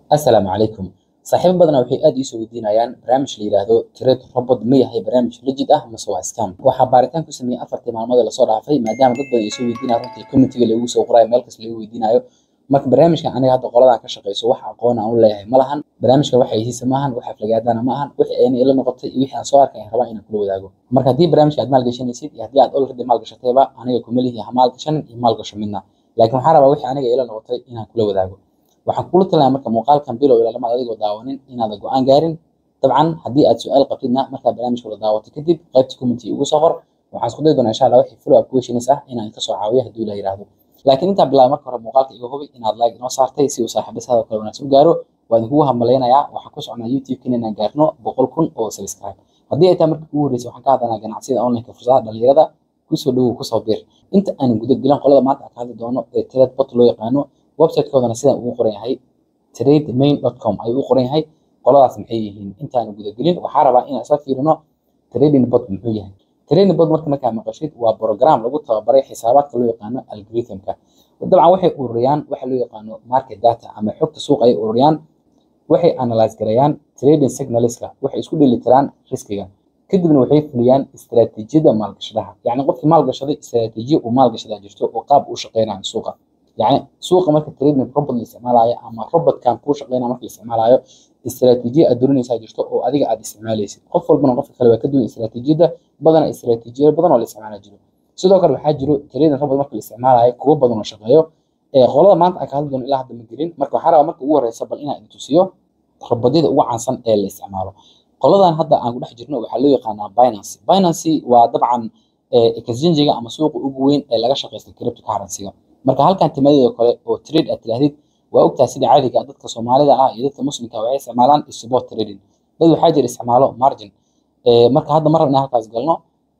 assalaamu calaykum saaxiibo badanaa waxay aad iisoo weydiinayaan barnaamij la yidhaahdo trade robot ma yahay barnaamij legit ah mase waa scam waxaa baaritaan ku sameeyey afartii maalmood ee lasoo dhaafay maadaama dad badan ay soo weydiinaya runtii communitiga lagu soo qorayo meel kasta lagu weydiinayo marka barnaamijkan aniga hadda qoladan ka shaqeyso wax aqoon aan u leeyahay ma lahan barnaamijkan waxa hiisa maahan wax aflagaadana ma ahan wixii ayna ila noqotay iyo wixii aan soo arkay aan rabaa inaan kula wadaago marka haddii barnaamijka aad maalgashanaysid iyo haddii aad already maalgashatayba aniga kuma lihi ha maalgashanin iyo maalgasho midna laakiin waxaan rabaa wixii aniga ila noqotay inaan kula wadaago waxaan kula talinayaa marka muuqaalkan bilow ilaa lamaad adigoo daawanin inaadan go-aan gaarin dabcan haddii aad su-aal qabtidna markaa barnaamijka la daawato kadib qaybta community ugu soo qor waxaan isku dayi doonaa insha allah wixii follow up questions ah inaan ka soo caawiyo haddii la yiraahdo laakiin intaan bilaaba marka hore muuqaalka iga hubi inaad like inoo saartay si uu saaxiibadaada kale wanaagsan u gaaro waa idinkugu hambaleynayaa waxaan ku socnaa youtube-kiina inaan gaarno boqol kun oo subscribe haddii ay tahay markii ugu horreysay waxaan ka hadlanaa ganacsiyada online-ka fursadaha dhalinyarada kusoo dhowow kusoo bir inta aanan guda gelin qolada maanta aan ka hadli doono ee trade bot loo yaqaano website-koodana sidaan ugu qoran yahay trademain.com ayuu u qoran yahay qoladaas maxay yihiin intaan guda gelin waxaa rabaa inaan isla fiirino trading bot muxuu yahay trading bot marka markaa maqashid waa program lagu tababaray xisaabaadka loo yaqaano algorithmka dabcan waxay ururiyaan waxa loo yaqaano market data ama xogta suuqa ay ururiyaan waxay analyze gareeyaan trading signalska waxay isku dheelitiraan riskiga kadibna waxay fuliyaan istaraatiijiyada maalgashadaha yacni qofkii maalgashaday istaraatiijiya uu maalgashadaa jirto oo qaab uu shaqeynayo suuqa yacni suuqa marka trading robot la isticmaalayo ama robotkan kuu shaqeynaya marka la isticmaalayo istaraatiijiya aad dorinaysaa jirto oo adiga aad isticmaalaysid qof walbana qofka kale waa ka duwan istaraatiijiyada badana istaraatiijiyada badan oo la isticmaala jiro sidoo kale waxaa jiro trading robot marka la isticmaalayo kuwo badan oo shaqeeyo ee qolada maanta aan ka hadli doono ilaa hadda ma gelin marka waxaa rabaa marka ugu horeysa bal inaan idin tusiyo robodyada ugu caansan ee la isticmaalo qoladan hadda aan ku dhex jirno waxaa loo yaqaanaa binance binance waa dabcan exchange-ga ama suuqa ugu weyn ee laga shaqeysta cryptocurrency-ga marka halkan timadeeda kale oo trade aad tidhaahdid waa ogtahay sida caadiga ah dadka soomaalida ah iyo dadka muslimka waxay isticmaalaan sport trading dad waxaa jira isticmaalo margin marka hadda mar rabna halkaas galno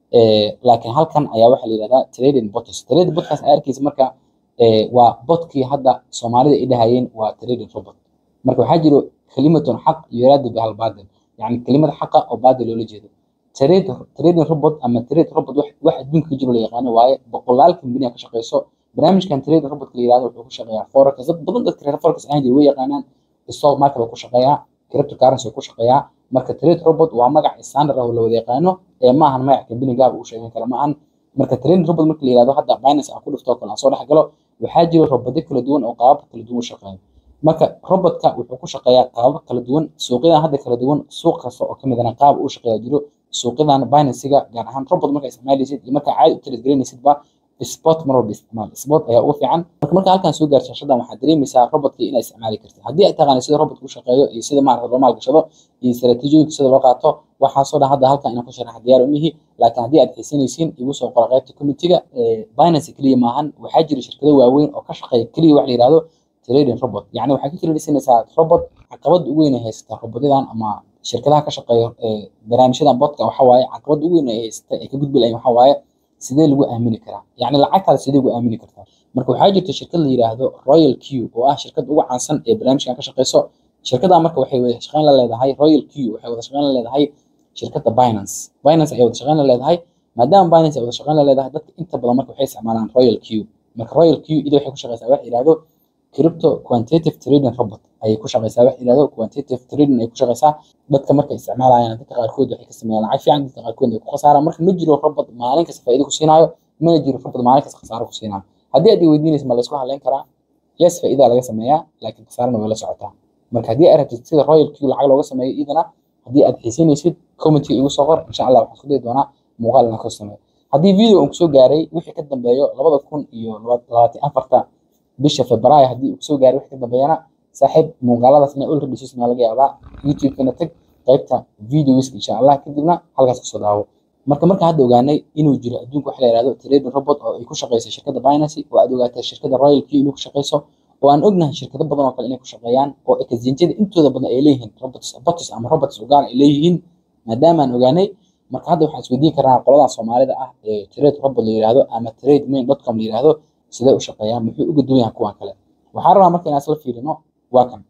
laakiin halkan ayaa waxaa la yidhahdaa trading bots trading botkaas aa arkaysa marka waa botkii hadda soomaalida ay dhahayeen waa trading robot marka waxaa jiro kelimatun xaq yuraadu bihal baadil yacni kelimad xaqa oo baadil loola jeedo trade trading robot ama trade robot wax adduunka ka jiro la yaqaano waaye boqolaal kambaniya ka shaqeyso barnaamijkan trade robotka la yirahdo wuxuu ku shaqeeyaa forex dad badan dadka reer forex ahaan jiray way yaqaanaan stock market ku shaqeeyaa cryptocurrency ku shaqeeyaa marka trade robot waa magac standard ah oo la wada yaqaano ee ma ahan magac company gaar uu sheegan kara ma ahan marka trade robot marka la yirahdo hadda Binance aan ku dhufto kale aan soo dhex galo waxaa jira robotyo kala duwan oo qaabab kala duwan u shaqeeya marka robotka wuxuu ku shaqeeyaa qaabab kala duwan suuqyadan hadda kala duwan suuq kasta oo kamid ah qaab uu shaqeeyaa jiro suuqyadan Binance-ga gaar ahaan robot marka isticmaalaysid iyo marka caadi u trade gareynaysid ba sport mar walba isticmaal sport ayaa ugu fiican marka marka halkan soo gaarto shashadan waxaad dareemaysaa robotka inay isticmaali kartid haddii aad taqaanid sida robotku u shaqeeyo iyo sida maarata loo maalgashado iyo istaraatiijiyooyinka sida loo qaato waxaasoo dhan hadda halkan inaan ku sharaxa diyaar u mihi laakiin haddii aad xiisanaysiin igu soo qora qaybta communitiga binance keliya maahan waxaa jira shirkado waaweyn oo ka shaqeeya keliya wax la yihahdo trading robot yacni waxaad ka tiradhisanaysaa robot caqabada ugu weyn ay haysataa robotyadan ama shirkadaha ka shaqeeya barnaamijyadan botka waxaa waaye caqabada ugu weyn ay haysata ee ka gudbi lahayn waxaa waaye sidee lagu aamini karaa yacni lacagtaada sidee lagu aamini kartaa marka waxaa jirta shirkad la yiraahdo royal q oo ah shirkad ugu caansan ee barnaamijkan ka shaqeyso shirkadda marka waxay wada shaqeyn la leedahay royal q waxay wada shaqeyn la leedahay shirkadda binance binance ayay wada shaqeyn la leedahay maadaama binance ay wada shaqeyn la leedahay dadka inta badan marka waxay isticmaalaan royal q marka royal q ida waxay ku shaqeysaa wax yiraahdo crypto quantitative trading robot ayay ku shaqeysaa wax yiraahdo quantitative trading ay ku shaqeysaa dadka marka isticmaalayaan dadka qaarkood waxay ka sameeyaan lacag fiican dadka qaarkood ay ku khasaaraan marka ma jiro robot maalin kasta faa'iido ku siinaayo mana jiro robot maalin kasta khasaaro ku siinaayo haddii aad weydiinaysa ma la isku halayn karaa yes faa'iida laga sameeyaa laakiin khasaarana way la socotaa marka haddii aad rabtid sida royal q lacag looga sameeyo idana haddii aad xiisanaysid commentiga igu soo qor insha allah waxaan isku dayi doonaa muuqaal inaan ka sameeyo haddii video aan kusoo gaaray wixii ka dambeeyo labada kun iyo labaatan afarta bisha febraayo haddii uu kusoo gaaray wixii ka dambeeyana saaxiib muuqaaladaas inaa already sismaa laga yaabaa youtube-kana tag qaybta videoska insha allah kadibna halkaas kusoo daawo marka marka hadda ogaanay inuu jiro adduunka waxa la yihahdo trading robot oo ay ku shaqeyso shirkadda binance oo aad ogaatay shirkadda royal q inuu ku shaqeyso oo aan ognahay shirkado badan oo kale inay ku shaqeeyaan oo exchange-yada intooda badan ay leeyihiin robots bots ama robots ugaar ay leeyihiin maadaama aan ogaanay marka hadda waxaan isweydiin karnaa qoladan soomaalida ah ee trade robot la yihahdo ama trade main.com la yihahdo sidee u shaqeeyaan muxuu uga duwan yahay kuwan kale waxaan rabaa marka inaan isla fiirino waa kan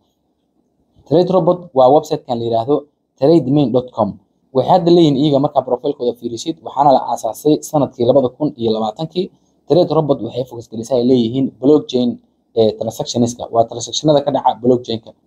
trade robot waa website-kan la yihahdo trademain.com waxay hadda leeyihiin iyaga markaa profilkooda fiirisid waxaana la aasaasay sanadkii labada kun iyo labaatankii trade robot waxay focus gelisaa ay leeyihiin blockchain transactionska waa transactionada ka dhaca blockchainka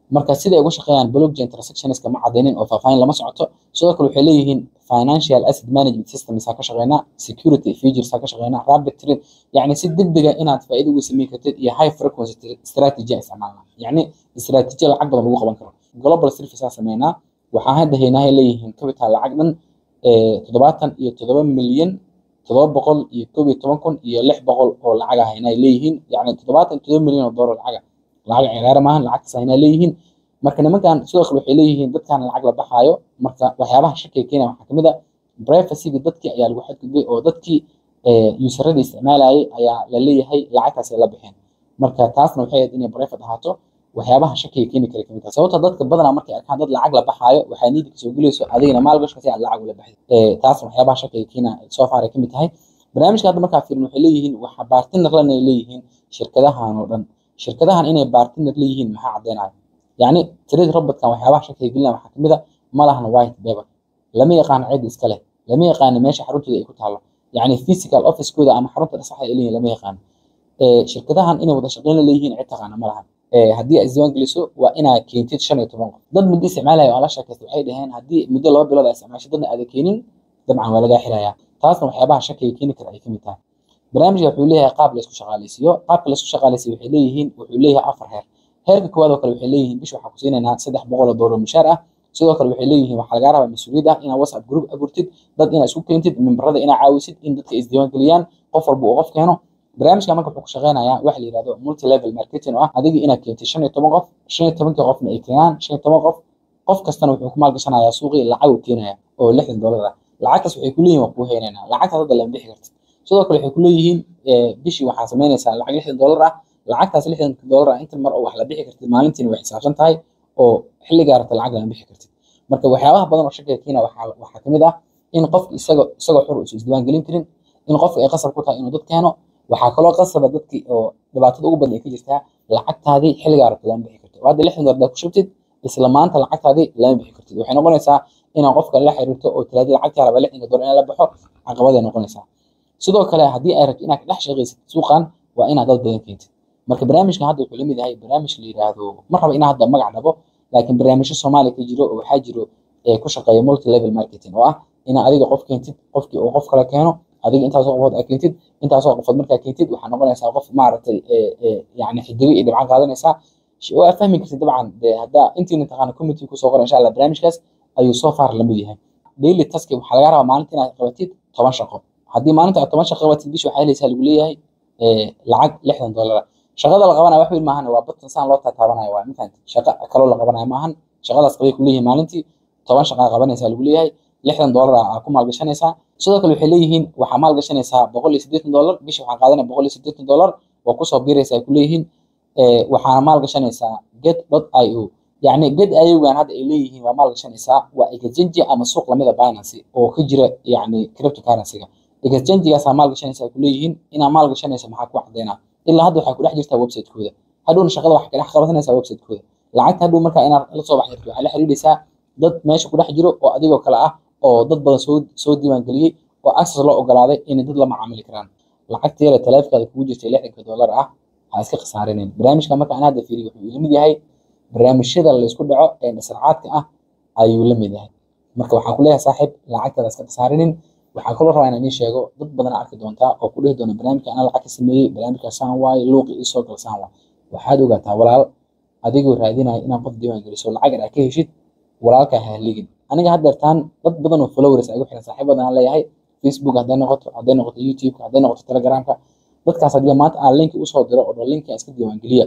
marka sida ay uga shaqeeyaan blockchain transactionska ma cadeynin oo faahfaahin lama socoto sidoo kale waxay leeyihiin financial asset management systems ka shaqeynaa security features ka shaqeynaa rapid trade yacni si degdega inaad faa'iido uga sameyn kartid iyo high frequency strategy isticmaalna yacni istiraatiiji lacag badan lagu qaban karo global service aa sameynaa waxaa hadda haynahay leeyihiin capital lacag dhan toddobaatan iyo toddoba milyan toddoba boqol iyo koob iyo toban kun iyo lix boqol oo lacag ah haynay leeyihiin yacni toddobaatan iyo toddoba milyan oo doolar lacaga lacag ciyaar maahan lacagtaas haynay leeyihiin marka nimankan sidoo kale waxay leeyihiin dadkan lacag la baxaayo marka waxyaabaha shakiga keenaya waxaa kamid a privacyga dadkii ayaa lagu xadgudbay oo dadkii usaradii isticmaalayay ayaa la leeyahay lacagtaas ay la bixeen marka taasna waxay ahayd inay private ahaato waxyaabaha shakiga keeni kara kamid tahay sababta dadka badanaa markay arkaan dad lacag la baxaayo waxaa niidi kasoo gelayso adigana maalgashka si aad lacag ula baxday taasna waxyaabaha shakiga keena soo far ay kamid tahay barnaamijka hadda markaa fiirin waxay leeyihiin waxa bartiner lan ay leeyihiin shirkadahan oo dhan shirkadahan inay bartiner leeyihiin maxaa caddeynaya yacni trade robotkan waxyaabaha shakiga gelinaya waxaa kamid a malahan white paper lama yaqaano cid iska leh lama yaqaano meesha xaruntooda ay ku taalo yacni physical officekooda ama xarunta saxa ay leeyihin lama yaqaano shirkadahan inay wada shaqeyn leeyihiin cid taqaana ma lahan haddii aad isdiiwaan geliso waa inaad keentid shan iyo toban qof dad muddo isticmaalaya oo la sheekaysta waxay dhaheen haddii muddo laba bilood aad isticmaasho dadna aada keenin dabcan waa lagaa xirayaa taasna waxyaabaha shakiga keeni kara ay kamid tahay barnaamijka wuxuu leeyahay qaab laysku shaqaaleysiiyo qaabka laysku shaqaaleysiyo waxay leeyihiin wuxuu leeyahay afar heer heerka koowaad oo kale waxay leeyihiin bish waxaa ku siinaynaa saddex boqol oo doolar mushaar ah sidoo kale waxay leeyihiin waxaa lagaa rabaa mas-uuliyad ah inaad whatsapp group abuurtid dad inaad isku keentid memberada inaad caawisid in dadka isdiiwaan geliyaan qof walba uu qof keeno barnaamijka marka wuxuu ku shaqeynayaa waxa la yihahdo multi level marketing oo ah adigii inaad keentid shan iyo toban qof shan iyo tobankii qofna ay keenaan shan iyo toban qof qof kastana wuxuu ku maalgashanayaa suuqii lacag uu keenaya oo lixdan doolar ah lacagtaas waxay ku leeyihin waa kuu heenaynaa lacagtaas hadda lama bixi kartid sidoo kale waxay ku leeyihiin bishii waxaa samaynaysaa lacag lixdan doolar ah lacagtaas lixdan doolar ah inta mar oo wax la bixi kartid maalintiina way xisaabsan tahay oo xilligaa rabta lacag lama bixi kartid marka waxyaabaha badan oo shakiga keena waxaa waxaa kamid ah in qofka isaga isagoo xur isu isdiiwaan gelin karin in qofka ay qasab ku tahay inuu dad keeno waxaa kaloo qasaba dadkii oo dhibaatada ugu badan ay ka jirtaa lacagtaadii xilligaa rabta lama bixi kartid oo hadda lixdan doolar ku shubtid isla maanta lacagtaadii lama bixi kartid waxay noqonaysaa inaad qofka la xiriirto oo tiraadi lacagtaa raba lixdanka doolar in la baxo caqabaday noqonaysaa sidoo kale haddii ay rabto inaad dhex shaqaysid suuqan waa inaad dad badan keentid marka barnaamijkan hadda wuxuu lamid yahay barnaamij la yiraahdo ma raba inaa hadda magac dhabo laakiin barnaamijyo soomaaliya ka jiro oo waxaa jiro ee ku shaqeeya multi level marketing oo ah inaa adiga qof keentid qofkii uu qof kale keeno adiga intaasoo qofood aad keentid intaasoo qofood markaa keentid waxaa noqonaysaa qof maaragtay yani xidigo iyo dhibcan qaadanaysaa waa fahmi kartid dabcan de haddaa intiina taqaana committee kusoo qora insha allah barnaamijkaas ayuu soo far lamid yahay daily task waxaa laga rabaa maalinta inaad qabatid toban shaqo haddii maalinta aad toban shaqo qabatid bish waxaa helaysaa lagu leeyahay lacag lixdan doolara shaqada la qabanaya wax weyn maahan waa badtan saan loo taataabanaya waa mafahantid shaqo kaloo la qabanaya maahan shaqadaas qabay kuleeyihin maalintii toban shaqaa qabanaysaa lagu leeyahay lixdan doolar aa ku maalgashanaysaa sidoo kale waxay leeyihiin waxaa maalgashanaysaa boqol iyo siddeetan doolar bishi waxaa qaadanaya boqol iyo siddeetan doolar waa kusoo biiraysa ay kuleeyihiin waxaana maalgashanaysaa get dot i o yacni get iogan hadda ay leeyihiin waa maalgashanaysaa waa exchange ama suuq lamida binance oo ka jira yacni cryptocurrency-ga exchange-gaasaa maalgashanaysa ay kuleeyihiin inaa maalgashanaysa maxaa ku cadeynaa ilaa hadda waxay ku dhex jirtaa website-kooda hadhowna shaqada waxay ka dhex qabasanaysaa website-kooda lacagta hadhow markaa inaad la soo baxdirto waxaa la xiriiraysaa dad meesha ku dhex jiro oo adigoo kale ah oo dad badan soo soo diiwaan geliyey oo access loo ogolaaday inay dad la macaamili karaan lacagta yare taleefkaada kugu jirtay lixdanka doolar ah ha iska khasaarinayn barnaamijka marka aan hadda fiiriyo wuxuu ila mid yahay barnaamijyada laysku dhaco ee nasracaadka ah ayuu la mid yahay marka waxaan ku leeyahay saaxiib lacagtaada iska khasaarinin waxaa kaloo rabaa inaan ii sheego dad badan arki doontaa oo ku dhihi doona barnaamijka anaa lacag ka sameeyey barnaamijka saan waaye luuqi ii soo gal saan waaye waxaad ogaataa walaal adigoo raadinaya inaad qof diiwaan geliso lacag yar aad ka heshid walaalkaa ha haligin aniga haddeertaan dad badan oo followers ay gu xiran saaxiib badan aan leeyahay facebook hadday noqoto hadday noqoto youtube hadday noqoto telegramka dadkaas haddii maanta aan linki usoo diro oo dhan linki aan iska diiwaan geliya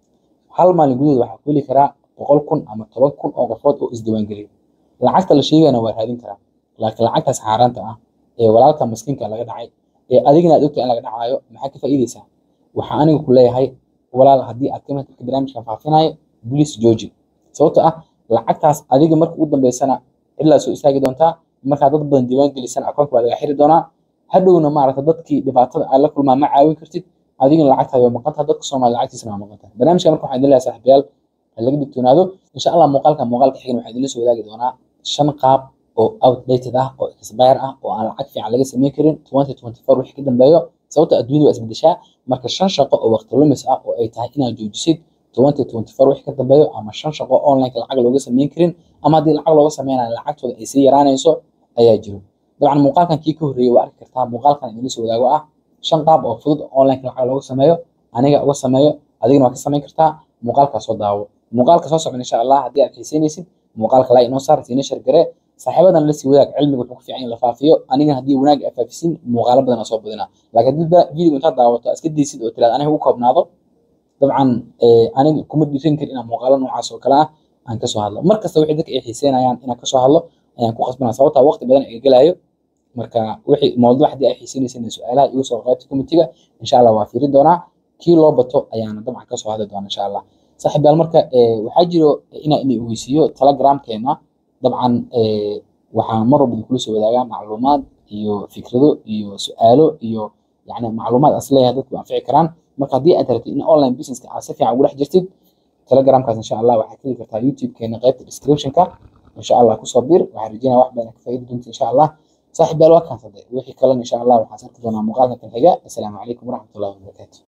hal maalin gudaheed waxaa ku heli karaa boqol kun ama toban kun oo qofood oo isdiiwaan geliya lacagta la sheegayana waa raadin karaa laakiin lacagtaas xaaraanta ah ee walaalka maskiinka laga dhacay ee adigna aad ogtahay in laga dhacaayo maxaa ka faa'iideysaa waxaa aniga ku leeyahay walaal haddii aad kamid dadka barnaamijkan faafinayo bliis jooji sababto ah lacagtaas adiga marka ugu dambeysana cidlaa soo istaagi doontaa markaa dad badan diiwaan gelisana akoonka waa laga xiri doonaa hadhowna maaragta dadkii dhibaatada aad la kulmaa ma caawin kartid adigana lacagtaada waa maqantaha dadka soomaaliya lacagtiisana waa maqantaha barnaamijka marka waxaan idin leeyahay saaxiibayaal ha laga digtoonaado insha allah muuqaalka muuqaalka xigana waxaan idinla soo wadaagi doonaa shan qaab oo outdated ah oo expire ah oo aan lacag fiican laga sameyn karin twenty twenty four wixii ka dambeeyo sababta adduunyada waa isbedeshaa marka shan shaqo oo waqti lumis ah oo ay tahay inaad joojisid twenty twenty four wixii ka dambeeyo ama shan shaqo online lacag looga sameyn karin ama haddii lacag looga sameynayo lacagtooda ay sii yaraanayso ayaa jiro dabcan muuqaalkan kii ka horreeyay waa arki kartaa muuqaalkan idinla soo wadaago ah shan qaab oo fudud online lacag looga sameeyo aniga uga sameeyo adigana waa ka samayn kartaa muuqaalkaas soo daawo muuqaalka soo socda insha allah haddii aad xiiseynaysid muuqaalka laa inoo saar siina shargare saaxiibadan la sii wadaag cilmiga wuxuu ku fiican in la faafiyo anigana haddii wanaag aad faafisin muuqaalo badan aa soo badina laakiin haddii video intaad daawato iska daysid oo tiraad aniga u koobnaado dabcan aniga kuma dhiiran karin inaan muuqaalo noocaas oo kale ah aan kasoo hadlo mar kasta wixii dadka ay xiiseynayaan inaan kasoo hadlo ayaan ku qasbanaa sababtaa waqti badan iga gelayo marka wixii mawduuc haddii ay xiiseynaysin su-aalaha igu soo qaybta committeega insha allah waa fiirin doonaa kii loo bato ayaana dabcan kasoo hadli doona insha allah saaxiibayaal marka waxaa jiro inaan idin ogeysiiyo telegramkeena dabcan waxaan mar walba idinkula soo wadaagaa macluumaad iyo fikrado iyo su-aalo iyo yani macluumaad as leeyahay dadku anfici karaan marka haddii aad rabtid in online businesska aad si fiican ugu dhex jirtid telegramkaas insha allah waxaad heli kartaa youtube-keena qaybta descriptionka insha allah kusoo bir waxaan rajeynaya wax badan ka faa'iidi doonta insha allah saaxiibayaal waa kaasade wixii kalena insha allah waxaan sarki doonaa muuqaalka kan xiga assalaamu calaykum waraxmatullahi wabarakaatu